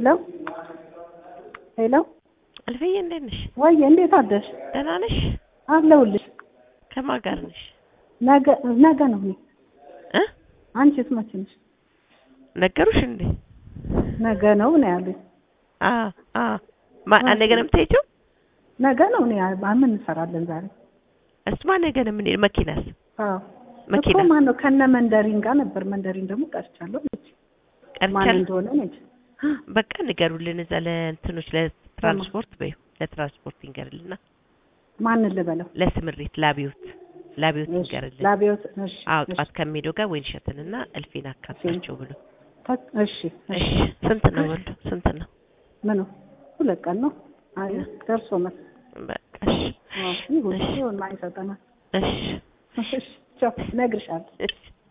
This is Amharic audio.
ሄሎ ሄሎ አልፈዬ እንዴት ነሽ? ወይ እንዴት አደርሽ? ደህና ነሽ? አለሁልሽ። ከማን ጋር ነሽ? ነገ ነገ ነው እኔ እ አንቺስ መቼ ነሽ? ነገሩሽ እንዴ? ነገ ነው ነው ያሉኝ። አ አ ማ ነገ ነው የምትሄጂው? ነገ ነው እኔ ምን እንሰራለን ዛሬ? እሱማ ነገ ነው የምንሄድ። መኪናስ አዎ መኪና እኮ ማን ነው ከነ መንደሪን ጋር ነበር። መንደሪን ደግሞ ቀርቻለሁ ነች። ማን ቀርቻለሁ። እንደሆነ ነች። በቃ ንገሩልን እዛ ለእንትኖች ለትራንስፖርት በይው ለትራንስፖርት ይንገርልና ማንን ልበለው? ለስምሪት ላቢዮት ላቢዮት እሺ፣ ይንገርልን። ላቢዮት እሺ፣ አዎ እሺ፣ ጧት ከሚሄደው ጋር ወይን እሸትንና እልፌን አካትታቸው ብሎ ተ- እሺ፣ እሺ ስንት ነው ወልዱ ስንት ነው? ምኑ ሁለት ቀን ነው። አይ ደርሶ መስ በቃ እሺ ይሁን እሺ ይሁን ማን ይሰጠናል? እሺ እሺ ቻው፣ እነግርሻለሁ። እሺ